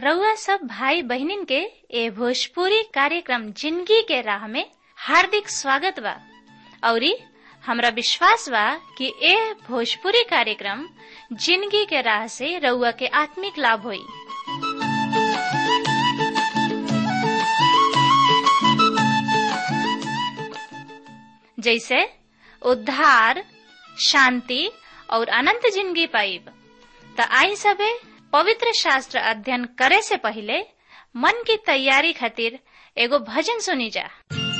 रउआ सब भाई बहिनीन के ए भोजपुरी कार्यक्रम जिंदगी के राह में हार्दिक स्वागत बा औरी हमरा विश्वास बा कि ए भोजपुरी कार्यक्रम जिंदगी के राह से रउआ के आत्मिक लाभ होई जैसे उद्धार शांति और अनंत जिंदगी पाइब त आई सबे पवित्र शास्त्र अध्ययन करे से पहले मन की तैयारी खातिर एगो भजन सुनी जा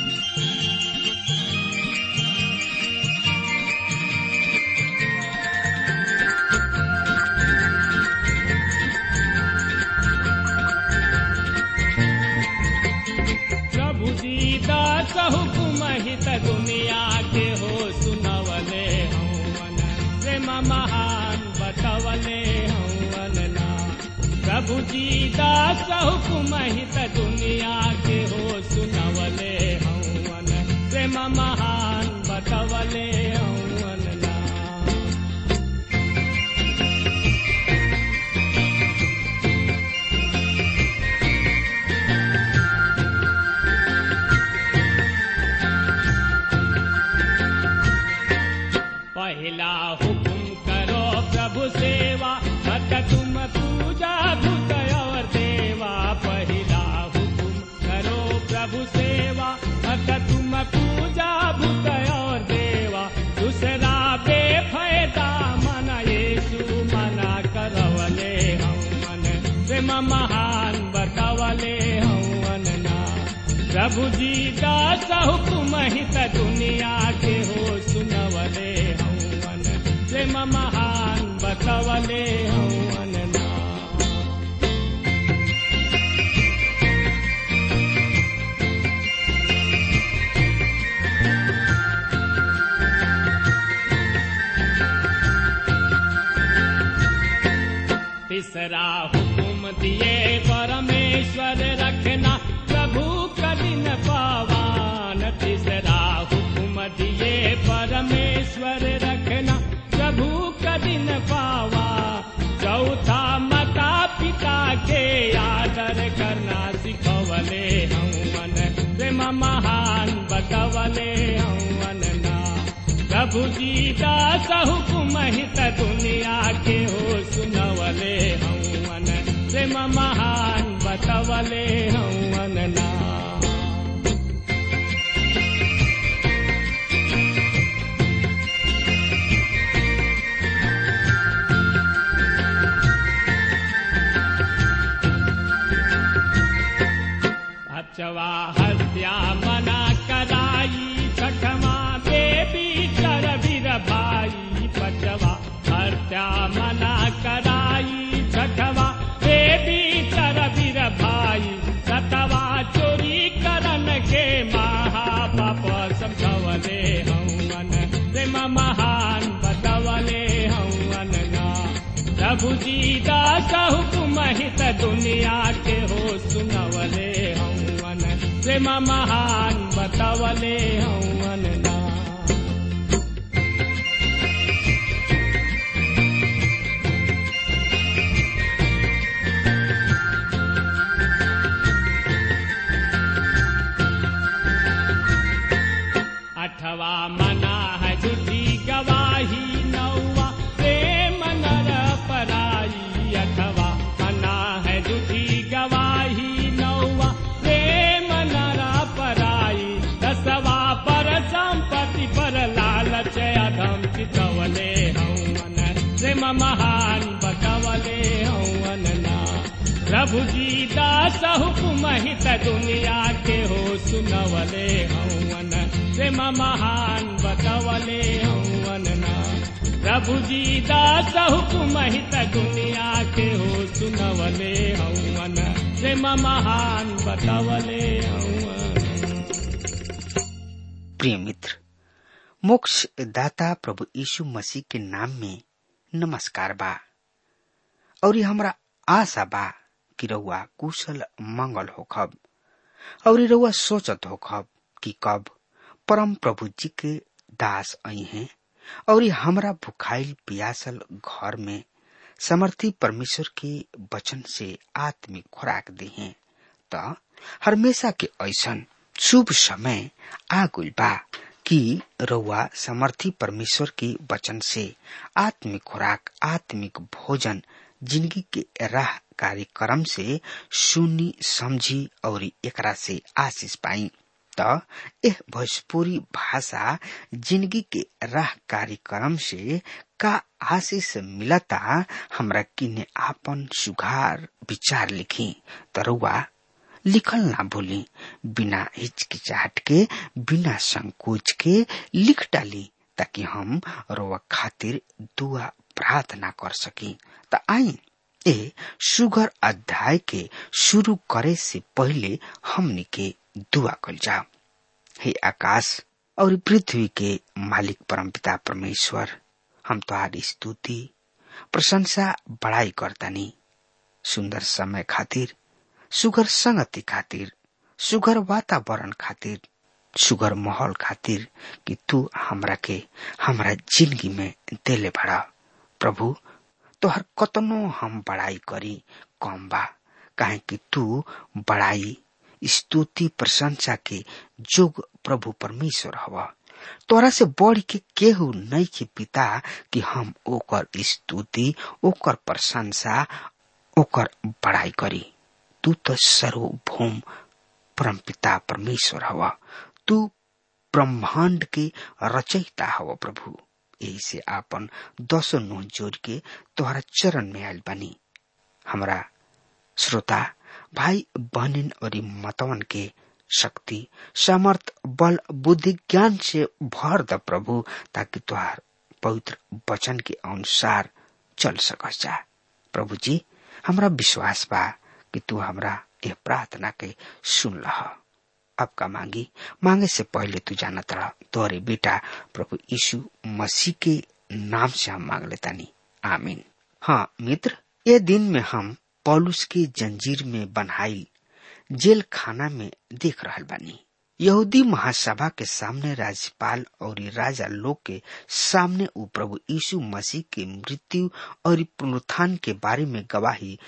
प्रभु दीदास हुकुम हित दुनिया के हो सुनवले हवन प्रेम महान बतवले हवन ना प्रभु दीदास हुकुम हित दुनिया के हो सुनवले हवन प्रेम महान बतवले हवन ना पहला हुकुम करो प्रभु सेवा मत तुम पूजा भूत और देवा पहला हुकुम करो प्रभु सेवा मत तुम पूजा भूत और देवा दूसरा बेफायदा मन येसु मना करवले हम मन प्रेम महान बतवले हवन ना प्रभु जी दास हुकुम हित दुनिया के हो सुनवले हवन प्रेम महान बतवले हवन ना तीसरा हुकुम दिए परमेश्वर रखना प्रभु कठिन पावान तीसरा हुकुम दिए परमेश्वर रखना प्रभु कठिन पावा चौथा माता पिता के आदर करना सिखवले हवन प्रेम महान बतवले हवन ना प्रभु जी दास हुकुम हित दुनिया के हो सुनवले हवन प्रेम महान बतवले हवन ना अचवा हत्या मना कराई छठमा देवी कर वीर भाई पचवा हत्या मना कराई छठवा देवी कर वीर भाई सतवा चोरी करन के महापाप समझवले हवन प्रेम महान बतवले हवन ना प्रभु जी दास हुकुम हित दुनिया के हो सुनवले हवन प्रेम महान बतवले हवन ना अठवा मना है झूठी गवाही नौवा प्रेम नर पराई अठवा मना है झूठी गवाही नौवा प्रेम नर पराई दसवा पर संपत्ति पर लालच अधम चितवले हवन प्रेम महान बतवले हवन ना प्रभु जी दास हुकुम हित दुनिया के हो सुनवले हवन प्रेम महान बतवले हवन ना प्रभु जी दास हुकुम हित दुनिया के हो सुनवले हवन प्रेम महान बतवले हवन प्रिय मित्र मोक्ष दाता प्रभु यीशु मसीह के नाम में नमस्कार बा और ये हमरा आशा बा कि रउआ कुशल मंगल होखब और रउआ सोचत होखब कि कब परम प्रभु जी के दास आई हैं और ये हमरा भुखाइल पियासल घर में समर्थी परमेश्वर के वचन से आत्मिक खुराक दी हैं त हमेशा के ऐसन शुभ समय आ गइल बा कि रउआ समर्थी परमेश्वर के वचन से आत्मिक खुराक आत्मिक भोजन जिंदगी के राह कार्यक्रम से सुनी समझी और एकरा से आशीष पाई त एह भोजपुरी भाषा जिंदगी के राह कार्यक्रम से का आशीष मिलता हमरा किने आपन सुघार विचार लिखी तरुआ लिखल ना भूली बिना हिचकिचाहट के बिना संकोच के लिख डाली ताकि हम रोवा खातिर दुआ प्रार्थना कर सकी त आई ए सुगर अध्याय के शुरू करे से पहले हमनी के दुआ कल जाओ हे आकाश और पृथ्वी के मालिक परमपिता परमेश्वर हम तुम्हारी स्तुति प्रशंसा बड़ाई करतानी सुंदर समय खातिर सुगर संगति खातिर सुगर वातावरण खातिर सुगर माहौल खातिर कि तू हमरा के हमरा जिंदगी में देले बड़ा प्रभु तोहर कतनो हम बड़ाई करी कम बा काहे कि तू बड़ाई स्तुति प्रशंसा के जोग प्रभु परमेश्वर हवा तोरा से बढ़ के केहू नहीं के पिता कि हम ओकर स्तुति ओकर प्रशंसा ओकर बड़ाई करी तू तो सर्वभौम परमपिता परमेश्वर हवा तू ब्रह्मांड के रचयिता हवा प्रभु यही से आपन दसो नुह जोड़ के तोहरा चरण में आयल बनी हमरा श्रोता भाई बहनिन और मतवन के शक्ति समर्थ बल बुद्धि ज्ञान से भर द प्रभु ताकि तुहार पवित्र वचन के अनुसार चल सकस जा प्रभु जी हमरा विश्वास बा कि तू हमरा यह प्रार्थना के सुन लह अब का मांगी मांगे से पहले तू जाना तड़ा तोरे बेटा प्रभु यीशु मसीह के नाम से हम मांग लेतानी आमीन हाँ मित्र ये दिन में हम पौलुस के जंजीर में बनाई जेल खाना में देख रहा बानी यहूदी महासभा के सामने राज्यपाल और राजा लोग के सामने उ प्रभु यीशु मसीह के मृत्यु और पुनरुत्थान के बारे में गवाही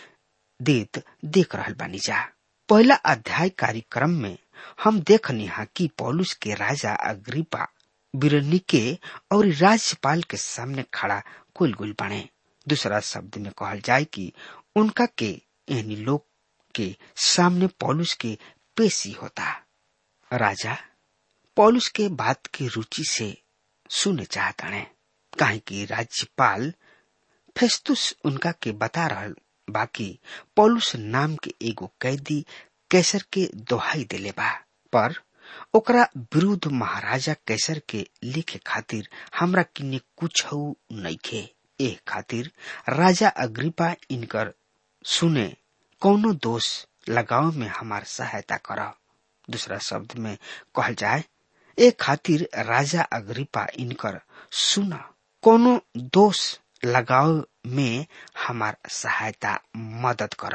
देत देख रहा बानी जा पहला अध्याय कार्यक्रम में हम देखनी हा कि पौलुस के राजा अग्रिपा बिरनिके और राज्यपाल के सामने खड़ा कुल गुल बने दूसरा शब्द में कहल जाए कि उनका के यानी लोग के सामने पौलुस के पेशी होता राजा पौलुस के बात की रुचि से सुने चाहता है काहे कि राज्यपाल फेस्तुस उनका के बता रहल बाकी पौलुस नाम के एगो कैदी कैसर के दोहाई दिले बा पर ओकरा विरुद्ध महाराजा कैसर के लिखे खातिर हमरा किन्ने कुछ नइखे एह खातिर राजा अग्रिपा इनकर सुने कौनो दोष लगाव में हमार सहायता कर दूसरा शब्द में कहल जाए ए खातिर राजा अग्रिपा इनकर सुन कोनो दोष लगाव में हमार सहायता मदद कर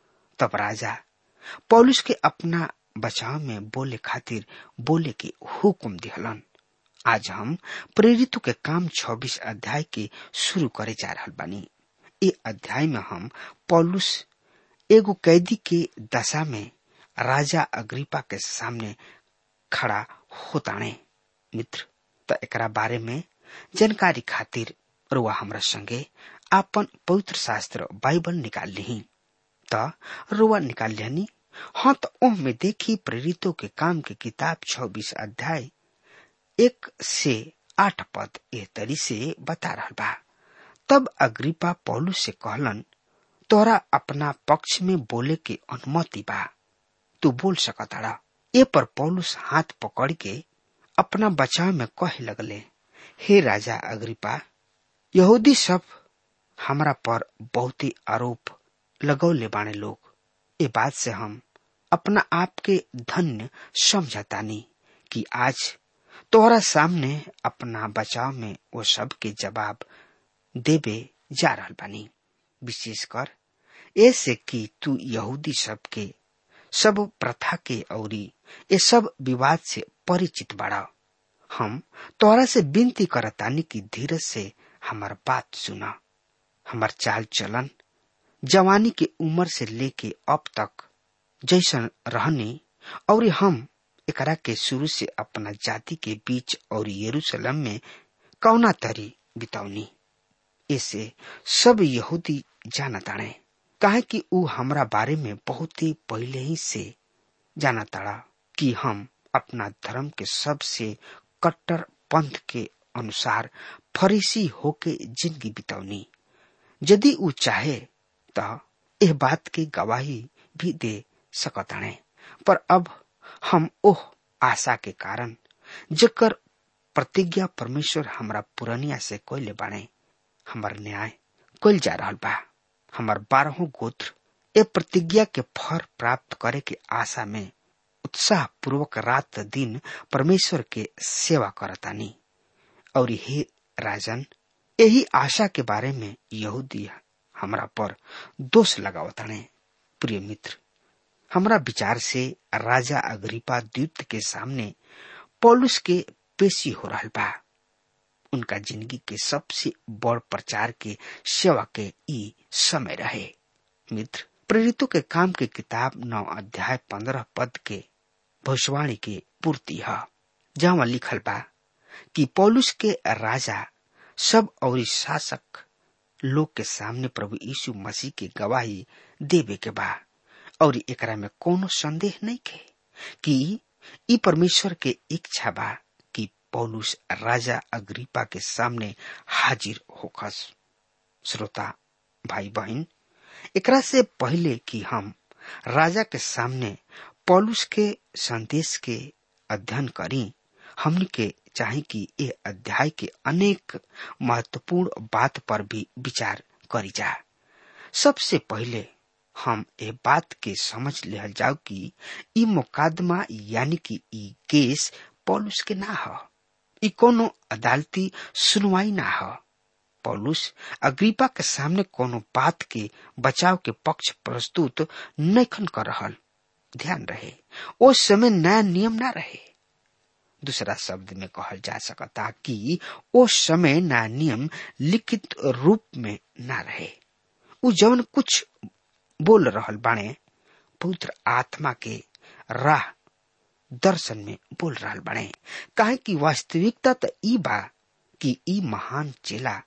तब राजा पौलुस के अपना बचाव में बोले खातिर बोले के हुक्म दिहलन आज हम प्रेरितों के काम 26 अध्याय के शुरू करे जा रहा बानी ये अध्याय में हम पौलुस एगो कैदी के दशा में राजा अग्रिपा के सामने खड़ा होताने मित्र तो एकरा बारे में जानकारी खातिर रुआ हमरा संगे आपन पवित्र शास्त्र बाइबल निकाल ली त रुआ निकाल लिहनी हाँ तो ओह में देखी प्रेरितों के काम के किताब छब्बीस अध्याय एक से आठ पद एह तरी से बता रहा बा तब अग्रिपा पौलुस से कहलन तोरा अपना पक्ष में बोले के अनुमति बा तू बोल सकताड़ा ए पर पौलुस हाथ पकड़ के अपना बचाव में कहे लगले हे राजा अग्रिपा यहूदी सब हमरा पर बहुत ही आरोप लगौले बाने लोग ए बात से हम अपना आप के धन्य समझतानी कि आज तोहरा सामने अपना बचाव में वो सब के जवाब देवे जा रहा बानी विशेषकर ऐसे कि तू यहूदी सब के सब प्रथा के औरी ये सब विवाद से परिचित बड़ा हम तोरा से विनती करतानी की धीरज से हमार बात सुना हमार चाल चलन जवानी के उम्र से लेके अब तक जैसन रहनी और हम एकरा के शुरू से अपना जाति के बीच और यरूशलेम में कौना तरी बितौनी इसे सब यहूदी जानताड़े काहे कि ऊ हमरा बारे में बहुत ही पहले ही से जानताड़ा कि हम अपना धर्म के सबसे कट्टर पंथ के अनुसार फरीसी होके जिंदगी बितौनी यदि ऊ चाहे त एह बात की गवाही भी दे सकताणे पर अब हम ओह आशा के कारण जकर प्रतिज्ञा परमेश्वर हमरा पुरनिया से कोयले बाणे हमार न्याय कोल जा रहल बा हमार बारहों गोत्र ए प्रतिज्ञा के फर प्राप्त करे के आशा में उत्साह पूर्वक रात दिन परमेश्वर के सेवा करतानी और हे राजन यही आशा के बारे में यहूदी हमरा पर दोष लगावताने प्रिय मित्र हमरा विचार से राजा अग्रिपा द्वित के सामने पौलुस के पेशी हो रहा बा उनका जिंदगी के सबसे बड़ प्रचार के सेवा के ई समय रहे मित्र प्रेरितों के काम के किताब नौ अध्याय पंद्रह पद के भविष्यवाणी के पूर्ति है जहाँ लिखल बा कि पौलुस के राजा सब और शासक लोग के सामने प्रभु यीशु मसीह के गवाही देवे के बा और एकरा में कोनो संदेह नहीं के कि ई परमेश्वर के इच्छा बा कि पौलुस राजा अग्रिपा के सामने हाजिर होखस श्रोता भाई बहन एकरा से पहले कि हम राजा के सामने पौलुस के संदेश के अध्ययन करी हमन के चाहे कि ये अध्याय के अनेक महत्वपूर्ण बात पर भी विचार करी जा सबसे पहले हम ये बात के समझ ले जाओ कि ई मुकादमा यानी कि ई केस पौलुस के ना ह ई कोनो अदालती सुनवाई ना ह पौलुस अग्रिपा के सामने कोनो बात के बचाव के पक्ष प्रस्तुत नैखन कर रहल ध्यान रहे ओ समय नया नियम ना रहे दूसरा शब्द में कहल जा सकता कि ओ समय नया नियम लिखित रूप में ना रहे उ जवन कुछ बोल रहल बाणे पवित्र आत्मा के राह दर्शन में बोल रहल बाणे काहे कि वास्तविकता तो ई बा कि ई महान चेला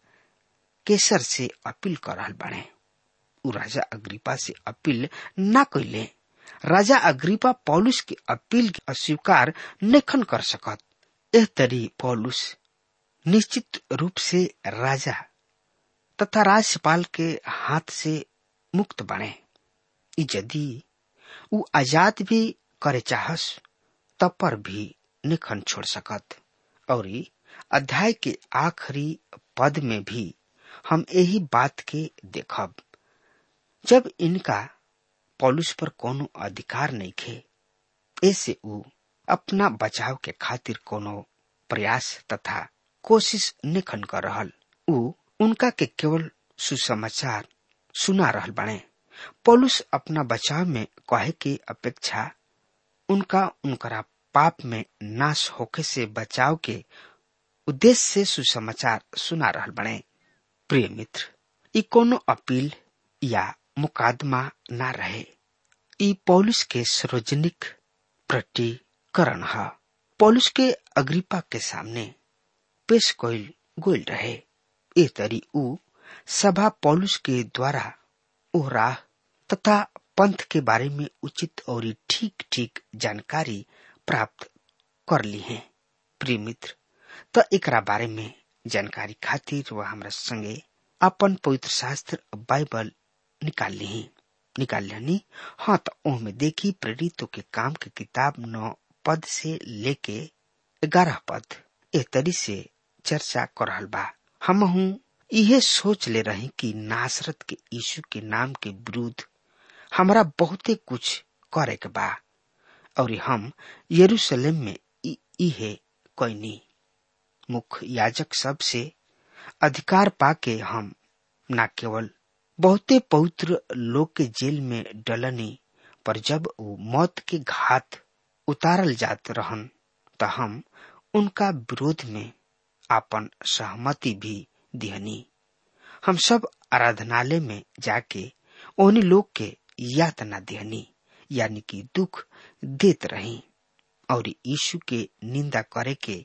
केसर से अपील कर रहल बाणे उ राजा अग्रिपा से अपील ना कैले राजा अग्रिपा पौलुस की अपील के अस्वीकार नखन कर सकत एह तरी पौलुस निश्चित रूप से राजा तथा राज्यपाल के हाथ से मुक्त बने यदि उ आजाद भी करे चाहस तब पर भी निखन छोड़ सकत और अध्याय के आखिरी पद में भी हम यही बात के देखब जब इनका पौलुस पर कोनो अधिकार नहीं खे ऐसे उ अपना बचाव के खातिर कोनो प्रयास तथा कोशिश निखन कर रहल उ उनका के केवल सुसमाचार सुना रहल बने पौलुस अपना बचाव में कहे की अपेक्षा उनका उनकरा पाप में नाश होके से बचाव के उद्देश्य से सुसमाचार सुना रहल बने प्रिय मित्र ई कोनो अपील या मुकादमा ना रहे ई पौलुस के सार्वजनिक प्रतिकरण है पौलुस के अग्रिपा के सामने पेश कोइल गोल रहे ए तरी उ सभा पौलुस के द्वारा ओ राह तथा पंथ के बारे में उचित और ठीक ठीक जानकारी प्राप्त कर ली है प्रिय मित्र तो एकरा बारे में जानकारी खातिर वह हमरा संगे अपन पवित्र शास्त्र बाइबल निकाल ली निकाल लेनी हाँ तो ओहमे देखी प्रेरितों के काम के किताब नौ पद से लेके ग्यारह पद ए तरी से चर्चा कर रहल बा हम हूँ इहे सोच ले रही कि नासरत के यीशु के नाम के विरुद्ध हमारा बहुते कुछ करे के बा और हम यरूशलेम में इहे कोई मुख्य याजक सब से अधिकार पाके हम न केवल बहुते पवित्र लोग के जेल में डलनी पर जब वो मौत के घात उतारल जात रहन त हम उनका विरोध में आपन सहमति भी दिहनी हम सब आराधनालय में जाके ओहनी लोग के यातना देहनी यानी कि दुख देत रही और यीशु के निंदा करे के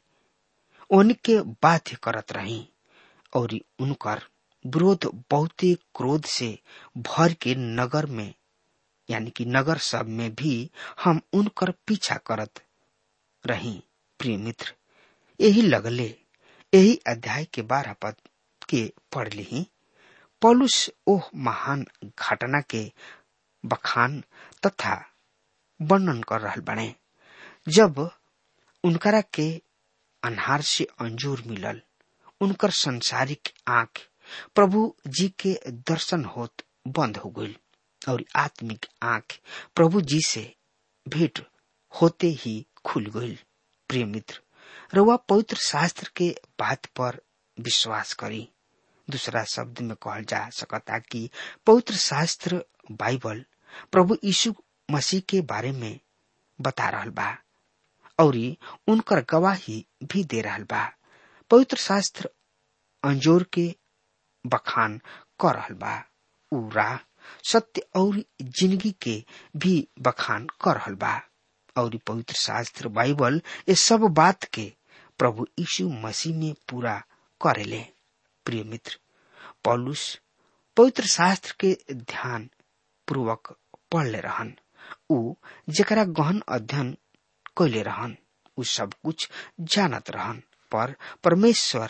उनके बाध्य करत रही और उनकर विरोध बहुते क्रोध से भर के नगर में यानी कि नगर सब में भी हम उनकर पीछा करत रही प्रिय मित्र यही लगले यही अध्याय के बारह पद के पढ़ ली पौलुस ओह महान घटना के बखान तथा वर्णन कर रहल बने जब उनकरा के अनहार से अंजूर मिलल उनकर संसारिक आंख प्रभु जी के दर्शन होत बंद हो गई और आत्मिक आंख प्रभु जी से भेंट होते ही खुल गई प्रिय मित्र रउआ पवित्र शास्त्र के बात पर विश्वास करी दूसरा शब्द में कहल जा सकता कि पवित्र शास्त्र बाइबल प्रभु यीशु मसीह के बारे में बता रहल बा और उनकर गवाही भी दे रहल बा पवित्र शास्त्र अंजोर के बखान कर रहल बा उ राह सत्य और जिंदगी के भी बखान कर रहल बा और पवित्र शास्त्र बाइबल ये सब बात के प्रभु यीशु मसीह में पूरा करेले प्रिय मित्र पौलुस पवित्र शास्त्र के ध्यान पूर्वक पढ़ले रहन उ जरा गहन अध्ययन कैले रहन उ सब कुछ जानत रहन पर परमेश्वर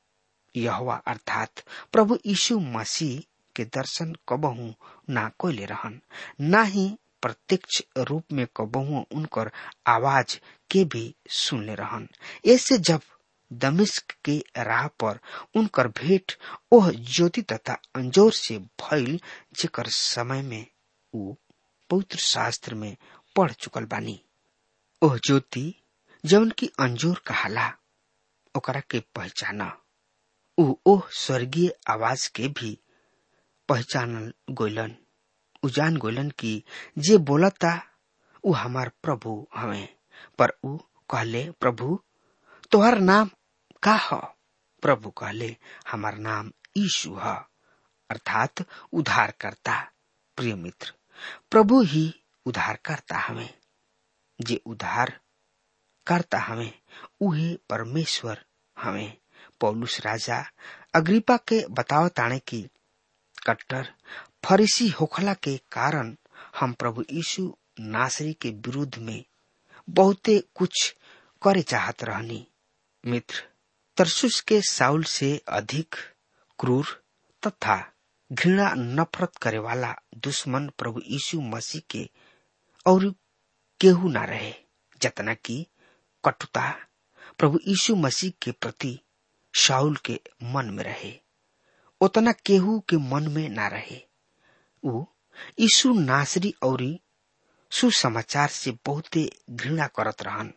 यहवा अर्थात प्रभु यीशु मसीह के दर्शन कबहू ना कैले रहन ना ही प्रत्यक्ष रूप में कबहू उनकर आवाज के भी सुनले रहन ऐसे जब दमिश्क के राह पर उनकर भेंट ओह ज्योति तथा अंजोर से भइल जेकर समय में उ पवित्र शास्त्र में पढ़ चुकल बानी ओह ज्योति जवन की अंजोर कहाला ओकरा के पहचाना उ ओह स्वर्गीय आवाज के भी पहचानल गोलन उ जान गोलन की जे बोलता उ हमार प्रभु हवे पर उ कहले प्रभु तोहर नाम का ह प्रभु कहले हमार नाम यीशु ह अर्थात उद्धार करता प्रिय मित्र प्रभु ही उद्धार करता हमें जे उद्धार करता हमें उहे परमेश्वर हमें पौलुस राजा अग्रिपा के बताव ताने की कट्टर फरीसी होखला के कारण हम प्रभु यीशु नासरी के विरुद्ध में बहुते कुछ करे चाहत रहनी मित्र तरसुस के साउल से अधिक क्रूर तथा घृणा नफरत करे वाला दुश्मन प्रभु यीशु मसीह के और केहू ना रहे जतना की कटुता प्रभु यीशु मसीह के प्रति शाउल के मन में रहे उतना केहू के मन में ना रहे उ यीशु नासरी और सुसमाचार से बहुते घृणा करत रहन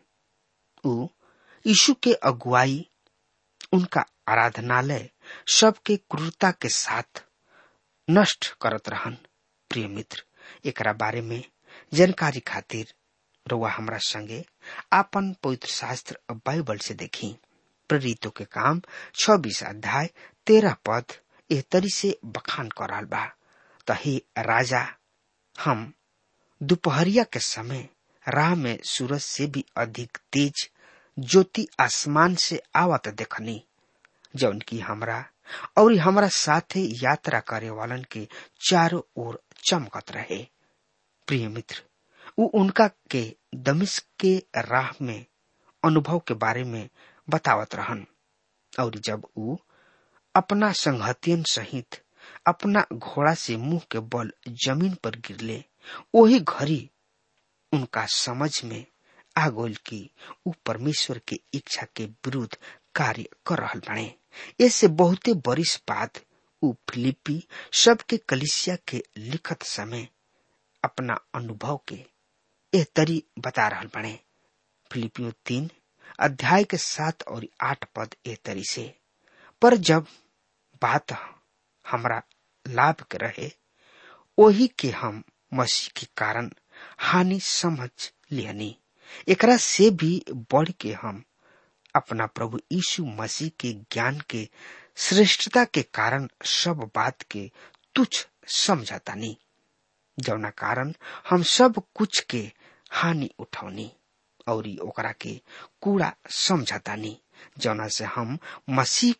उ यीशु के अगुवाई उनका आराधनालय सबके क्रूरता के साथ नष्ट करत रहन प्रिय मित्र एकरा बारे में जानकारी खातिर रउआ हमरा संगे आपन पवित्र शास्त्र बाइबल से देखी प्रेरितों के काम छब्बीस अध्याय तेरह पद एह तरी से बखान करल बा तही राजा हम दोपहरिया के समय राह में सूरज से भी अधिक तेज ज्योति आसमान से आवत देखनी जौन की हमरा और हमरा साथे यात्रा करे वालन के चारों ओर चमकत रहे प्रिय मित्र उ उनका के दमिश्क के राह में अनुभव के बारे में बतावत रहन और जब उ अपना संगहतियन सहित अपना घोड़ा से मुंह के बल जमीन पर गिरले वही घड़ी उनका समझ में आ गोल की उ परमेश्वर के इच्छा के विरुद्ध कार्य कर रहल बने इससे बहुते बरिस बाद उ फिलिपी सबके कलिसिया के लिखत समय अपना अनुभव के एह तरी बता रहल बने फिलिपियो तीन अध्याय के सात और आठ पद एह तरी से पर जब बात हमरा लाभ के रहे वही के हम मसीह के कारण हानि समझ लियनी एकरा से भी बढ़ के हम अपना प्रभु यीशु मसीह के ज्ञान के श्रेष्ठता के कारण सब बात के तुच्छ समझतानी जौना कारण हम सब कुछ के हानि उठौनी और ओकरा के कूड़ा समझतानी जौना से हम मसीह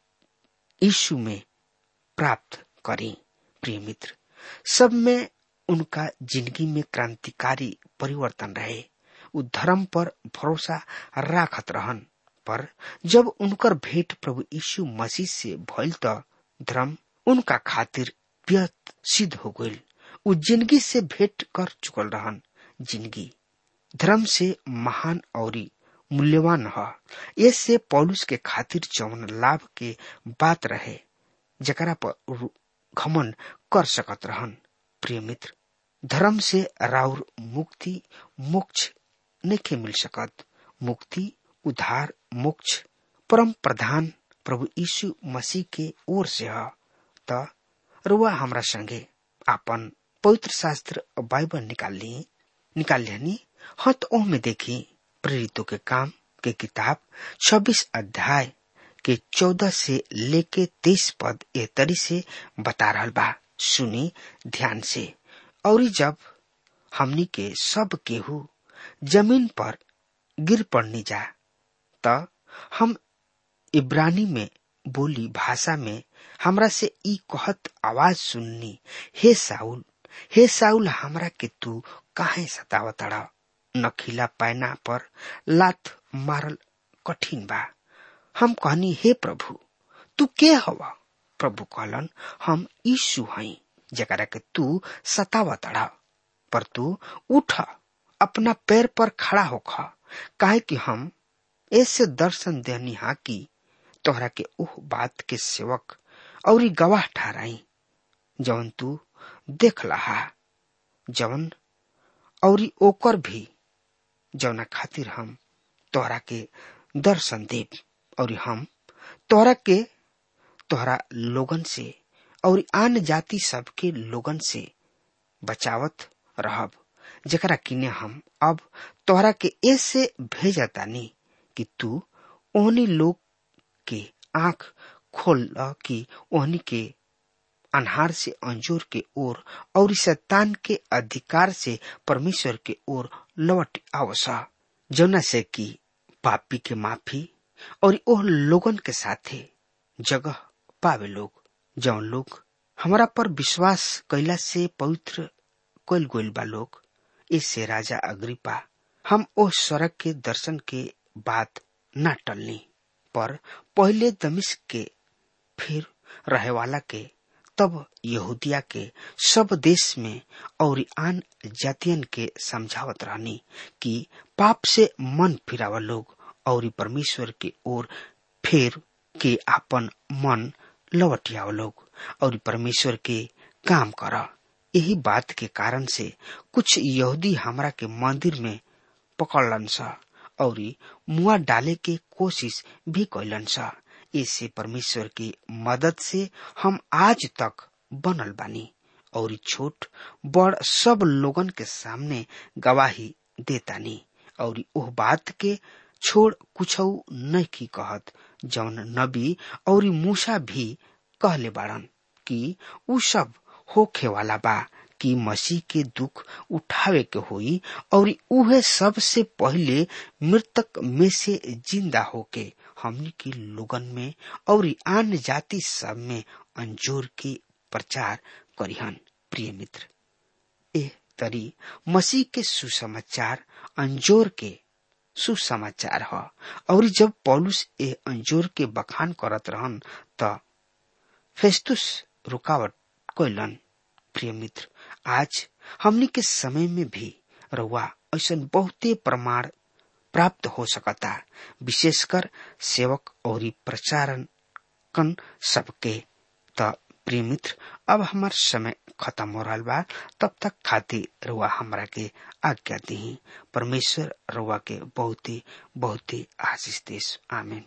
यीशु में प्राप्त करी प्रिय मित्र सब में उनका जिंदगी में क्रांतिकारी परिवर्तन रहे उ धर्म पर भरोसा राखत रहन पर जब उनकर भेंट प्रभु यीशु मसीह से भइल त धर्म उनका खातिर व्यर्थ सिद्ध हो गईल उ जिंदगी से भेंट कर चुकल रहन जिंदगी धर्म से महान और मूल्यवान ह इससे पौलुस के खातिर जौन लाभ के बात रहे जकरा पर घमन कर सकत रहन प्रिय मित्र धर्म से राउर मुक्ति मोक्ष नहीं मिल सकत मुक्ति उद्धार मोक्ष परम प्रधान प्रभु यीशु मसीह के ओर से है त रुआ हमरा संगे आपन पवित्र शास्त्र बाइबल निकाल ली निकाल लिहनी हाँ तो ओह में देखी प्रेरितों के काम के किताब 26 अध्याय के 14 से लेके 23 पद ए तरी से बता रहा बा सुनी ध्यान से और जब हमनी के सब केहू जमीन पर गिर पड़नी जा त हम इब्रानी में बोली भाषा में हमरा से ई कहत आवाज सुननी हे साउल हे साउल हमरा के तू काहे सतावतड़ा नखीला पैना पर लात मारल कठिन बा हम कहनी हे प्रभु तू के हवा प्रभु कहलन हम यीशु हई जकरा के तू सतावतड़ा पर तू उठ अपना पैर पर खड़ा होख काहे कि हम ऐसे दर्शन देनी हा कि तोहरा के उह बात के सेवक और गवाह ठहराई जवन तू देख लहा जवन और ओकर भी जवना खातिर हम तोहरा के दर्शन देव और हम तोहरा के तोहरा लोगन से और आन जाति सबके लोगन से बचावत रहब जकरा किने हम अब तोहरा के ऐसे भेजतानी कि तू ओहनी लोग के आंख खोल कि ओहनी के अनहार से अंजूर के ओर और शैतान के अधिकार से परमेश्वर के ओर लौट आवसा जौना से कि पापी के माफी और ओह लोगन के साथे जगह पावे लोग जौन लोग हमारा पर विश्वास कैला से पवित्र कैल गोल बा लोग इससे राजा अग्रिपा हम ओह सड़क के दर्शन के बात न टलनी पर पहले दमिश के फिर रहे वाला के तब यहूदिया के सब देश में और आन जातियन के समझावत रहनी कि पाप से मन फिरावा लोग और परमेश्वर के ओर फेर के आपन मन लौटियाव लोग और परमेश्वर के काम कर यही बात के कारण से कुछ यहूदी हमरा के मंदिर में पकड़लन सा और मुआ डाले के कोशिश भी कैलन सा इससे परमेश्वर की मदद से हम आज तक बनल बानी और छोट बड़ सब लोगन के सामने गवाही देतानी और ओह बात के छोड़ कुछ नहीं की कहत जौन नबी और मूसा भी कहले बाड़न कि उ सब होखे वाला बा कि मसीह के दुख उठावे के होई और उहे सबसे पहले मृतक में से जिंदा होके हमनी के लोगन में और आन जाति सब में अंजोर के प्रचार करिहन प्रिय मित्र ए तरी मसीह के सुसमाचार अंजोर के सुसमाचार ह और जब पौलुस ए अंजोर के बखान करत रहन त फेस्तुस रुकावट कैलन प्रिय मित्र आज हमनी के समय में भी रउआ ऐसा बहुते प्रमाण प्राप्त हो सकता विशेषकर सेवक और प्रचारण कन सबके त प्रिय मित्र अब हमार समय खत्म हो रहा बा तब तक खातिर रुआ हमरा के आज्ञा दी परमेश्वर रुआ के बहुत ही बहुत ही आशीष देश आमीन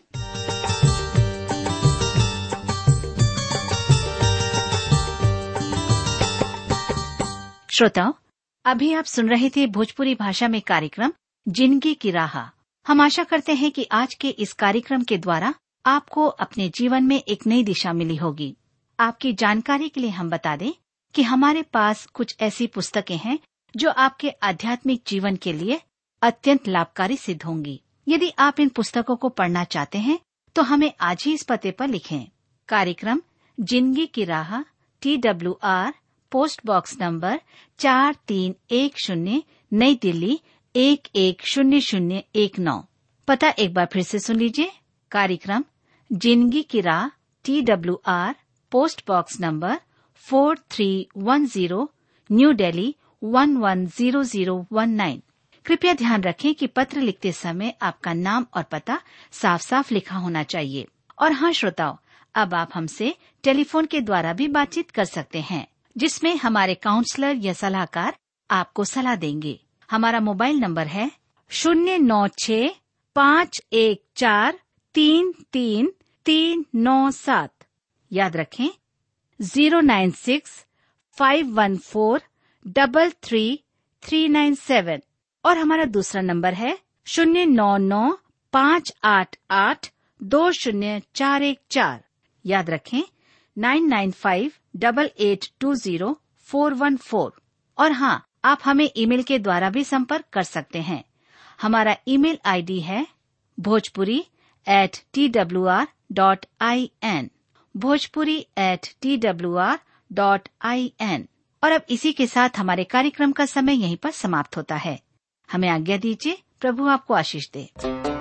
श्रोताओं अभी आप सुन रहे थे भोजपुरी भाषा में कार्यक्रम जिंदगी की राह हम आशा करते हैं कि आज के इस कार्यक्रम के द्वारा आपको अपने जीवन में एक नई दिशा मिली होगी आपकी जानकारी के लिए हम बता दें कि हमारे पास कुछ ऐसी पुस्तकें हैं जो आपके आध्यात्मिक जीवन के लिए अत्यंत लाभकारी सिद्ध होंगी यदि आप इन पुस्तकों को पढ़ना चाहते हैं तो हमें आज ही इस पते पर लिखें कार्यक्रम जिंदगी की राह T W R post box number चार तीन एक शून्य नई दिल्ली एक एक शून्य शून्य एक नौ पता एक बार फिर से सुन लीजिए कार्यक्रम जिंदगी की राह T W R post box number four three one zero new Delhi one one zero zero one nine कृपया ध्यान रखें कि पत्र लिखते समय आपका नाम और पता साफ साफ लिखा होना चाहिए और हाँ श्रोताओं अब आप हमसे टेलीफोन के द्वारा भी बातचीत कर सकते हैं जिसमें हमारे काउंसलर या सलाहकार आपको सलाह देंगे हमारा मोबाइल नंबर है शून्य नौ छ पाँच एक चार तीन तीन तीन नौ सात याद रखें zero nine six five one four double three three nine seven और हमारा दूसरा नंबर है शून्य नौ नौ पाँच आठ आठ दो शून्य चार एक चार याद रखें nine nine five double eight two zero four one four और हाँ आप हमें ईमेल के द्वारा भी संपर्क कर सकते हैं हमारा ईमेल आईडी है Bhojpuri at T W R dot I N Bhojpuri at T W R dot I N और अब इसी के साथ हमारे कार्यक्रम का समय यहीं पर समाप्त होता है हमें आज्ञा दीजिए प्रभु आपको आशीष दे